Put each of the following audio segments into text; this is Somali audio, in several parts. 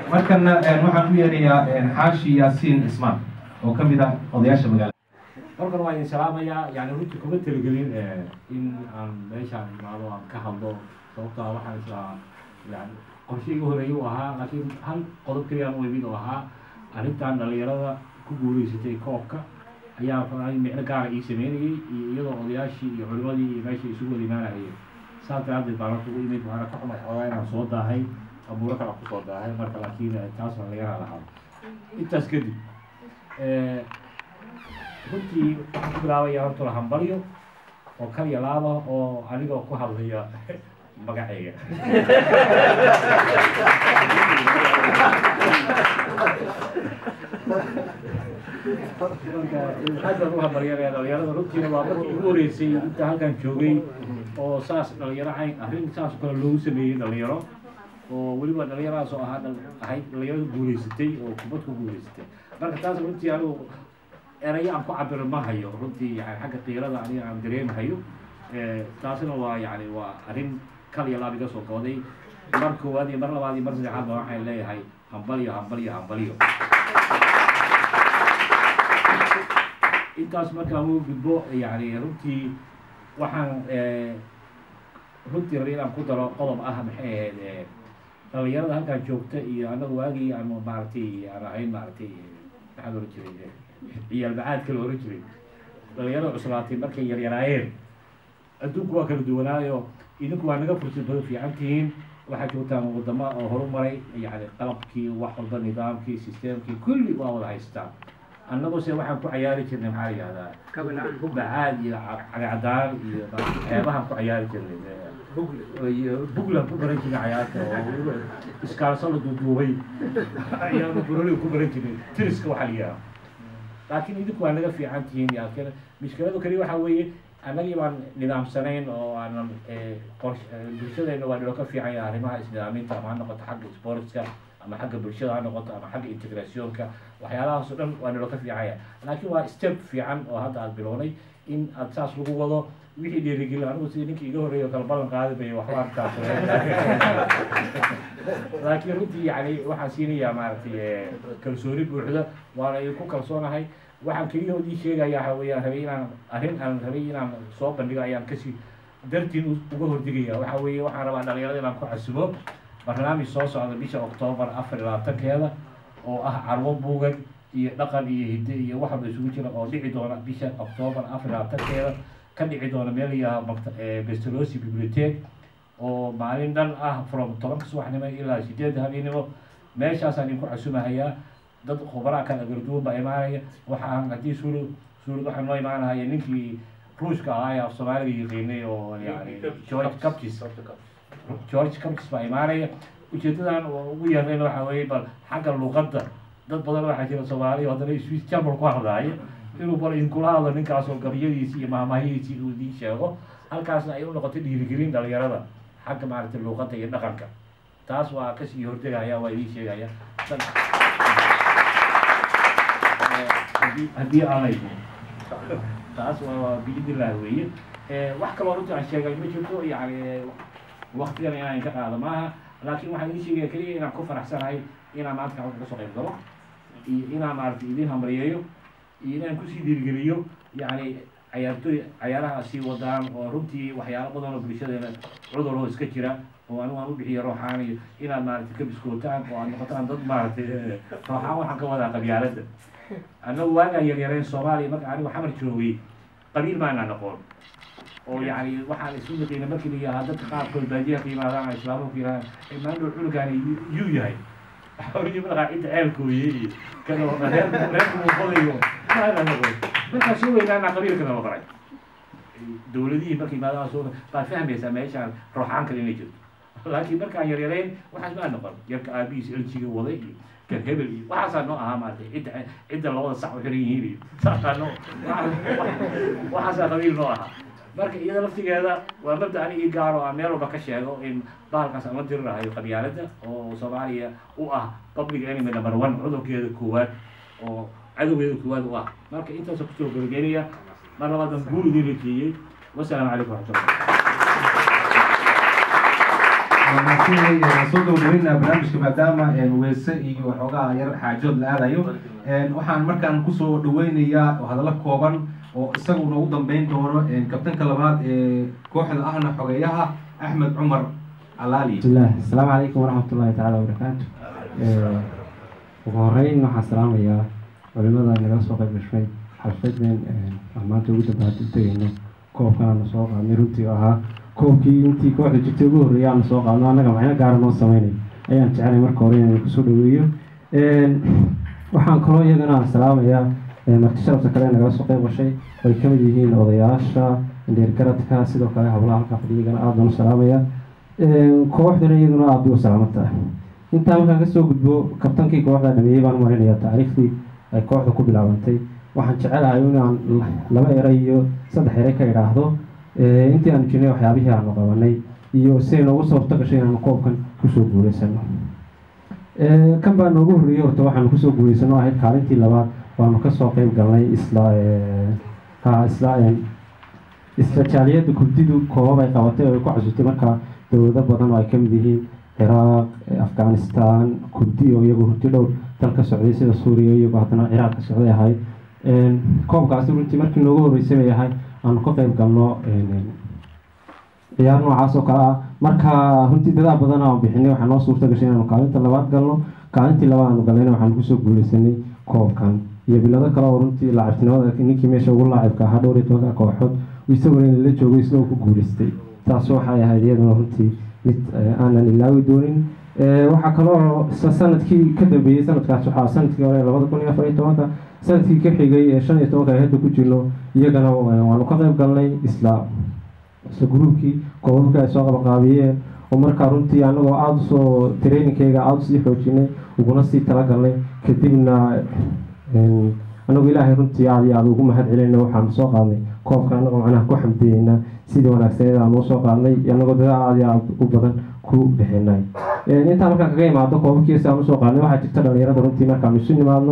markana waxaan u yeerayaa xaashi yaasiin ismaan oo ka mid ah odayaasha magaalada markan waa idin salaamayaa yani runtii kuma talagelin in aan meeshaan imaado aan ka hadlo sababto ah waxaan islaa yani qorshe iga horeeyay u ahaa laakiin hal qodob keliyaan u imid oo ahaa arrintan dhalinyarada ku guuleysatay koobka ayaa rabaa in micno gaara ii sameynayay iyo iyadoo odayaashii iyo culimadii iyo meesha isugu wada imaanahayeen saas daraadeed baan horta ugu imid waxaana ka xumay xoogaa inaan soo daahay abuuro kale ku soo daahay marka laakiin taas dhalinyarada lahaa intaas kadib runtii waxaan ku bilaabaya horta la hambalyo oo kaliya laaba oo anigoo ku hadlaya magacayga marka aad baan u hambalyanaya dhalinyarada runtiina waa markii ugu horeysay inta halkan joogay oo saas dhalinyaro cayn arrin saas oo kale loogu sameeyey dhalinyaro oo weliba dhalinyaradaas oo ahaa ahayd dhalinyarada guuleysatay oo kubad ku guuleysatay marka taas runtii anigu erayo aan ku cabiro ma hayo runtii yani xagga qiirada aniga aan dareemahayo taasina waa yani waa arrin kal iyo laab iga soo gooday mar koowaad iyo mar labaad iyo mar saddexaad ba waxaan leeyahay hambalyo hambalyo hambalyo intaas markaan ugu gudbo yani runtii waxaan runtii rabay inaan ku daro qodob ah maxay ahayd dhalinyarada halkaan joogta iyo annaga waagii aan maaragtay aan ahayn maaragtay maxaa la ohan jiray ciyaal bacaadka la ohan jiray dhalinyarada cuslaatay markay yaryaraayeen adduunku waa kala duwanaayo idinku waa naga fursad badan fiican tihiin waxaa joogtaan wadamo oo horumaray yani qalabkii wax walba nidaamkii sisteemkii kulli waa wada haystaan annagu se waxaan ku cayaari jirnay maxaa la yihahdaa bacaad iyo cagacadaan iyo xeebahaan ku cayaari jirnay iyo bugland ku baran jirnay cayaarta oo iskaalso la duuduubay ayaanu buroliga ku baran jirnay tiriska waxaa la yihahdaa laakiin idinku waa naga fiican tihiin laakiin mushkiladu kaliya waxaa weeye annagii baan nidaamsanayn oo aanan qors bulshadayna waa naloo ka fiican yahay arrimaha isnidaaminta ama ha noqoto xagga sportska ama xagga bulshada ha noqoto ama xagga integrationka waxyaalahaas oo dhan waa naloo ka fiican yahay laakiin waa step fiican oo hadda aad bilownay in aad saas lagu wado wixii dhiirigelin anigu sidii ninkii iga horreeya kala ballan qaadi bay waxba arkaas laakiin runtii yani waxaan siinayaa maaragtay kalsooni buuxda waana idinku kalsoonahay waxaan keliya oo ii sheegaya waxa weeyaan rabay inaan arrin aan rabay inaan soo bandhigo ayaan kasii dartiin uga hordigaya waxa weeye waxaan rabaa dhalinyarada inaan ku casumo barnaamij soo socda bisha oktoobar afar iyo labaatankeeda oo ah carwo buugan iyo dhaqan iyo hidde iyo wax walba isugu jira oo dhici doona bisha oktoobar afar iyo labaatankeeda ka dhici doona meel yaha makta bestolosi bibliotheque oo maalin dhan ah from tobanka subaxnimo ilaa sideedda habeenimo meeshaasaan idinku casumahayaa dad khubraa kala garduwan baa imaanaya waxaan haddii suulu suurad waxaa noo imaanahaya ninkii ruushka ahaa ee af soomaaliga yaqiinay oo yani george captis george captis baa imaanaya ujeedadan ugu yarnayn waxa weeye bal xagga luqadda dad badan waxaa jira soomaaliya haddana swiss german ku hadlaaya inuu bal idinkula hadlo ninkaas oo gabyadiisi iyo maahmaahyadiisi uu idiin sheego halkaasna ay u noqotay dhiirigelin dhalinyarada xagga maaragtay luuqadda iyo dhaqanka taas waa kasii hortegaya waa idiin sheegaya haddii aanay taas waa biidillah weeye wax kaloo runtii aan sheegay ma jirto yani waktigan inaan ka qaado maaha laakiin waxaan idiin sheegaya keliya inaan ku faraxsanahay inaan maanta halka kasoo qayb galo iyo inaan maaragtay idiin hamriyeeyo iyo inaan kusii dhiirigeliyo yani cayaartooy cayaaraha sii wadaan oo runtii waxyaalo badan oo bulshadeena cudur oo iska jira oo anigu aan u bixiyo rooxaan iyo inaad maaragtay ka biskootaan oo aad noqotaan dad maaragtay rooxaan waxaan ka wadaa qabyaaladda annagu waagaan yaryareen soomaaliya marka anigu xamar joogay qabiil maanaan aqoon oo yani waxaan isu naqina markii la yahaa dadka qaarkood baadiyaha ka yimaadaan islaamuhu ku yirahdaan maandhow cunugaani yuu yahay xawriyi madaxa cidda ceelkooye iyo kan reer reerku muuqadayo maanaan aqoon markaa soo weynaana qabiilkana la baray dowladihii markay yimaadaan soo baad fahmaysaa meeshaan rooxaan kale inay jirto laakiin markaan yaryareen waxaas maa noqon yarka aabihiis eljiga waday iyo kan hebel iyo waxaasaa noo ahaa maaragtay cidda cidda labada sac u xiran yihiin iyo saasaa noo waxaasaa qabiil noo ahaa marka iyada laftigeeda waa mabda ani ii gaaro aan meel walba ka sheego in bahalkaas aan la dirirahayo qabyaaladda oo soomaaliya u ah public enemy number one cudurkeeda koowaad oo cadowgeeda koowaad u ah marka intaasa kusoo gabagaynaya mar labaadan guul idiin rajeeyey wasalaamu calaykum waraxmatullah mahadsanyahay soo gabagabeynaa barnaamijka maadaama weese iyo waxoogaa yar xaajood la aadayo waxaan markaan kusoo dhaweynayaa hadallo kooban oo isaguna ugu dambeyn doono kabtanka labaad ee kooxda ahna xogeeyaha axmed cumar alaali bismillaah asalaamu calaykum waraxmat ullahi tacaala wabarakaatu ugu horeyn waxaan salaamayaa culimada nagala soo qayb gashay xalfadeen aan maanta ugu dambaad u tegayno koobkan aanu soo qaadnay runtii oo ahaa koobkii intii kooxda jirtay ugu horreeyay aanu soo qaadno annaga macno gaara noo sameynay ayaan jecelay marka hore inaan kusoo dhaweeyo waxaan kaloo iyagana salaamayaa marti sharafta kale nagala soo qayb gashay ay ka mid yihiin odayaasha dheergaradka sidoo kale hablaha halkaa fadhiyagana aad baan u salaamayaa kooxduna iyaduna aad bay u salaamata intaa markaan kasoo gudbo kabtankii kooxda dhameeyey baan marinayaa taariikhdii ay kooxda ku bilaabantay waxaan jecelahay inaan laba eray iyo saddex eray ka idhaahdo intii aanu jirnay waxyaabihii aanu qabanay iyo siday noogu sababto gashay inaanu koobkan kusoo guuleysano kan baa noogu horreeyey horta waxaanu kusoo guuleysano ahayd kaalintii labaad waanu kasoo qeyb galnay isla ha isla isla jaaliyadda kurdidu koobab ay qabatay oo ay ku xasuustay markaa dowlado badan oo ay kamid yihiin ciraaq afghanistan kurdi oo iyagu runti dhowr dal ka socday sida suuriya iyagoo haddana ciraaq ka socday ahayd koobkaasi runtii markii noogu horreysay bay ahayd aanu ka qeyb galno ciyaar noocaas oo kale ah marka runtii dadaa badan aan bixinay waxaa noo suurta gashay inaanu kaalinta labaad galno kaalintii labaad aanu galnayna waxaanu kusoo guuleysanay koobkan iyo bilado kale oo runtii laacibtinimada ninkii meesha ugu laacibka ahaa dhowr iyo tobanka kooxood isaguna in la joogo isagoo ku guuleystay taas waxay ahayd iyaduna runtii mid aanan ilaawi doonin waxaa kaloo sanadkii ka dambeeyey sanadkaas waxaa sanadkii hore labada kun iyo afar iyo tobanka sanadkii ka xigay ee shan iyo tobanka ay hadda ku jirno iyagana waanu ka qayb galnay isla isla gruubkii koobabka ay soo qabaqaabiyeen oo markaa runtii anagoo aada usoo trainingkeyga aada usii xoojinay uguna sii talagalnay kadibna anagoo ilaahay runtii aada iyo aada ugu mahad celinayna waxaanu soo qaadnay koobka anagoo macnaha ku xamdiyeyna sidii wanaagsaneed aanu usoo qaadnay anagoo dadaal aada iyo aada u badan ku bixinay intaa markaan kaga imaado koobabkiisa aan usoo qaadnay waxaa jirta dhalinyarada runtii markaanu isu nimaadno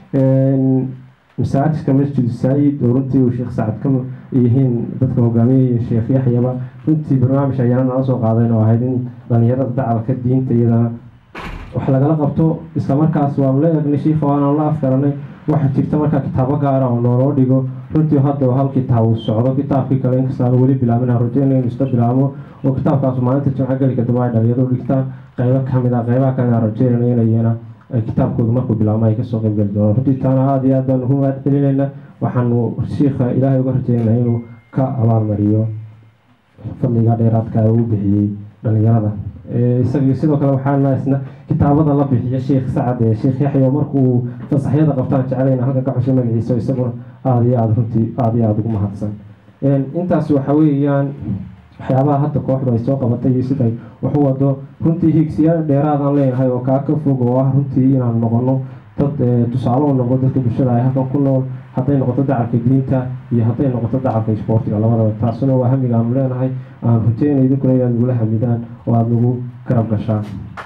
masaajidka masjid saayid oo runtii uu sheekh sacad ka yihiin dadka hogaamiyaya sheekh yaxyaba runtii barnaamij ayaana nala soo qaadeen oo ahayd in dhalinyarada dacalka diinta iyadana wax lagala qabto islamarkaas waanu la eegnay shiifa waanaan la afgaranay waxaa jirta markaa kitaabo gaara oo nooloo dhigo runtii hadda hal kitaab uu socdo kitaabkii kale inkastaanu weli bilaabin rajeyna inuu isla bilaabo oo kitaabkaas maalinta jimco gelika dambe ay dhalinyaradu dhigtaan qeybo kamid ah qeybaha kalena rajeynayna inayana kitaabkooda markuu bilaabmo ay kasoo qeybgeli doonaan runtii taana aada iyo aad baanu ugu mahad celinayna waxaanu shiikha ilaahay uga rajeynaya inuu ka abaalmariyo fadliga dheeraadka ee uu bixiyey dhalinyarada isaga sidoo kale waxaana isna kitaabada la bixiya sheekh sacad ee sheekh yaxya markuu fasaxyada qabtaan jecelayna halka ka xushay magaciisa isaguna aada iyo aada runtii aada iyo aada ugu mahadsan intaas waxa weeyaan waxyaabaha hadda kooxdu ay soo qabatay iyo siday wax u wado runtii higsiyaal dheeraadaan leenahay oo kaa ka fog oo ah runtii inaan noqono dad tusaale u noqdo dadka bulshada ay halkan ku nool hadday noqoto dacalka diinta iyo hadday noqoto dacalka isboortiga labadaba taasuna waa hamiga aanu leenahay aan rujeyna idinkuna inaad nagula hamidaan oo aada nagu garab gashaan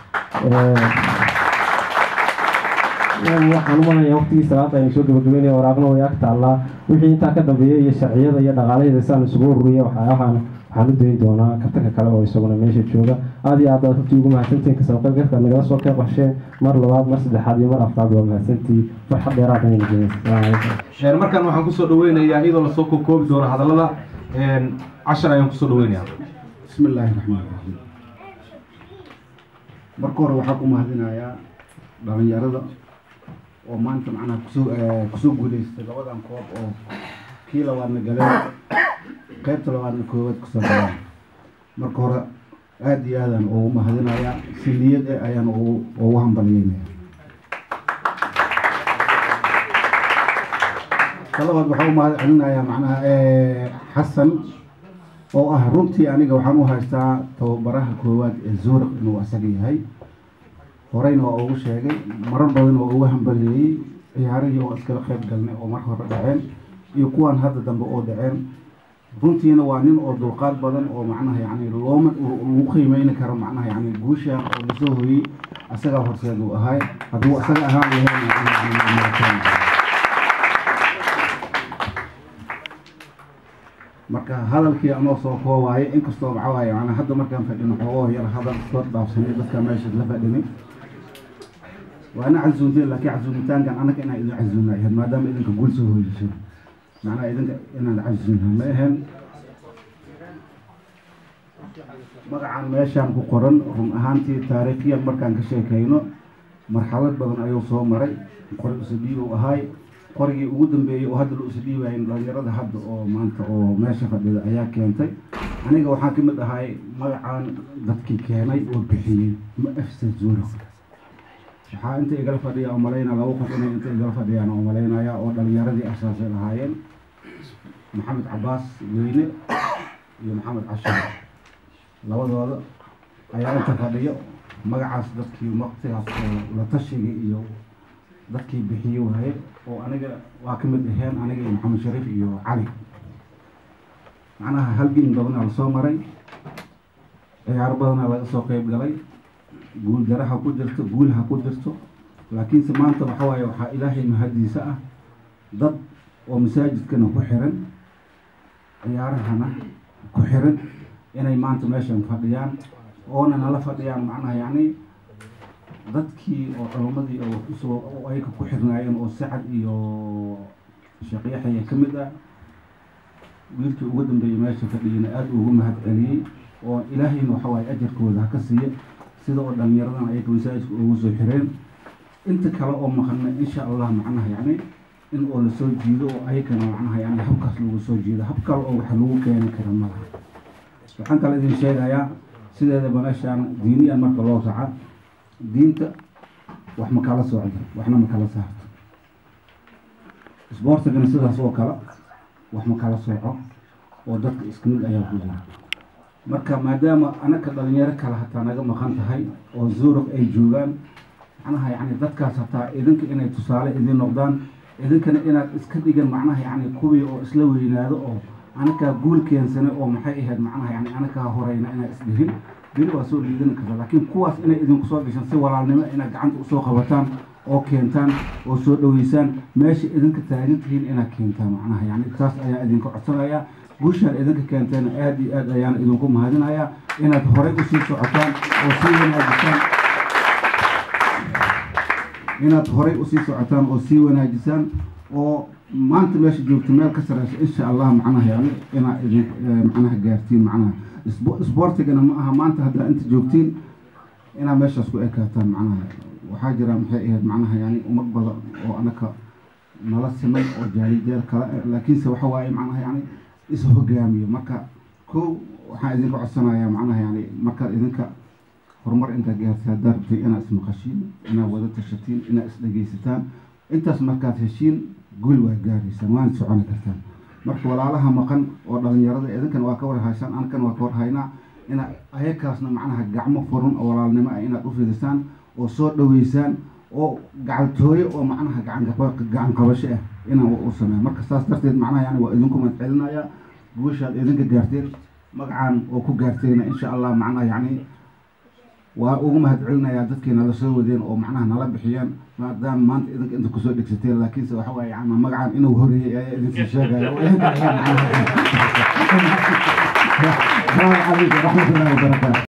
waxaan u malaya waqtigii salaada aynu soo gabagabeynaya waraaqna way ag taallaa wixii intaa ka dambeeya iyo sharciyada iyo dhaqaalaheda saan isugu ururiya waxyaabahan waxaan u dayn doonaa kabtanka kale oo isaguna meesha jooga aada iyo aad baad runtii ugu mahadsantihin kasabaqaybgalka nagala soo qeyb qasheen mar labaad mar saddexaad iyo mar afraad waa mahadsantii farxad dheeraad ayna geyn asalaamu calaykum markaan waxaan kusoo dhaweynayaa iyadoo lasoo kokoobi doono hadallada cashar ayaan kusoo dhaweynayaa bismi illaahi raxmaan raxiim marka hore waxaa ku mahadinayaa dhalinyarada oo maanta macnaha kusoo kusoo guuleystay labadan koob oo kii labaadna galeen qaybta labaadna koowaad kusoo galeen marka hore aada iyo aadaan ugu mahadinayaa si niyad eh ayaan ugu ugu hambalyeynaya talabaad waxaa u mahad celinayaa macnaha xasan oo ah runtii aniga waxaan u haystaa tababaraha koowaad ee zuuriq inuu asaga yahay horeyna waa ugu sheegay marar badan waa ugu hambalyeeyey ciyaarihii oo iskala qayb galnay oo mar hore dhaceen iyo kuwan hadda dambe oo dhaceen runtiina waa nin oo dulqaad badan oo macnaha yani looma lagu qiimeyni karo macnaha yani guusha oo lasoo hoyey asagaa horseed uu ahay hadduu asaga ahaan lahayn marka hadalkii anoo soo koobaayo inkastoo maxaa waaye macnaa hadda markaan fadhino xoogoo yar hadal soo dhaafsanay dadka meesha la fadhinay waa ina casuunteen laakiin casuumitaankan anaga inaan idin casuumna ahayd maadaama idinka guul soo hoyisay macnaha idinka inaan casuumna ma ahayn magacan meeshaan ku qoran run ahaantii taariikhiyan markaan ka sheekayno marxalad badan ayuu soo maray qori isdhiib uu ahaay qorigii ugu dambeeyey oo hadda la isdhiibayn dhalinyarada hadda oo maanta oo meesha fadhida ayaa keentay aniga waxaan ka mid ahay magacan dadkii keenay oo bixiyey ma afsa zuuro waxaa inta igala fadhiya umalaynaa laba qof inay inta igala fadhiyaan oo umalaynaya oo dhalinyaradii asaasay lahaayeen maxamed cabaas weyne iyo maxamed cashar labadooda ayaa inta fadhiyo magacaas dadkii waqtigaas oo la tashigii iyo dadkii bixiye waaye oo aniga waa ka mid aheen aniga iyo maxamed shariif iyo cali macnaha halgin badanaa lasoo maray ciyaaro badanaa laga soo qeyb galay guul dare ha ku jirto guul ha ku jirto laakiinse maanta waxa waaye waxaa ilaahay mahadiisa ah dad oo masaajidkana ku xiran ciyaarahana ku xiran inay maanta meeshan fadhiyaan oona nala fadhiyaan macnaha yacni dadkii oo culummadii oo usoo oo ayka ku xirnaayeen oo sacad iyo sheekh yaxya ka mid ah wiilkii ugu dambeeyey meesha fadhiyana aada ugu mahad celiyey oo ilaahayna waxa waaye ajarkooda ha ka siiya sida oo dhalinyaradan ayaka masaajidka ugu soo xireen inta kale oo maqana insha allah macnaha yacni in oo lasoo jiido oo ayakana macnaha yani habkaas lagu soo jiido hab kale oo wax lagu keeni kara malaha waxaan kale idin sheegayaa sideedaba meeshaan diiniyan marka loo raca diinta wax ma kala socdo waxna ma kala saarto isboortigana sidaas oo kale wax ma kala sooco oo dadka iska mid ayaa ku jira marka maadaama anaka dhalinyaro kale hataa naga maqan tahay oo zurug ay joogaan macnaha yani dadkaas hataa idinka inay tusaale idin noqdaan idinkana inaad iska dhigan macnaha yani kuwii oo isla weynaado oo anakaa guul keensane oo maxay ahayd macnaha yani anakaa horeyna inaad isdhihin beri waa soo liidan karta laakiin kuwaas inay idinku soo gashaan si walaalnimo inaad gacanta usoo qabataan oo keentaan oo soo dhaweysaan meesha idinka taagan tihiin inaad keentaan macnaha yani taas ayaa idinka codsanaya guushaan idinka keenteena aada iyo aad ayaan idinku mahadinayaa inaad horey usii socotaan oo sii wanaajisaan inaad horey usii socotaan oo sii wanaajisaan oo maanta meesha joogta meel ka sareysa insha allah macnaha yani inaad idin macnaha gaartiin macnaha isboortigana ma aha maanta haddaa inta joogtiin inaad meeshaas ku ekaataan macnaha waxaa jira maxay ahayd macnaha yani ummad badan oo anaka nala simay oo jaalijeer kale laakiinse waxa waaye macnaha yani is hogaamiyo marka kow waxaan idinka codsanayaa macnaha yani markaad idinka horumar intaad gaartay haddaad rabtay inaad ismaqashiin inaad wada tashatiin inaad isdhegaysataan intaas markaad heshiin guul waa gaaraysaan waana soconi kartaan marka walaalaha maqan oo dhalinyarada idinkan waa ka warhaysaan ankan waa ka warhaynaa ina ayakaasna macnaha gacmo furun oo walaalnimo ah inaad u fidisaan oo soo dhaweysaan oo gacantooyo oo macnaha gacan qabasho ah inaan u sameeyo marka saas darteed macnaha yani waa idinku mahad celinayaa guushaad idinka gaarteen magacaan oo ku gaarteena insha allah macnaha yani waa ugu mahad celinayaa dadkii nala soo wadeen oo macnaha nala bixiyeen maadaama maanta idinka inta kusoo dhegsateen laakiinse waxa waaye yani magacan inuu horeeyey ayaa idinsii sheegaya السلام عليكم ورحمة الله وبركاته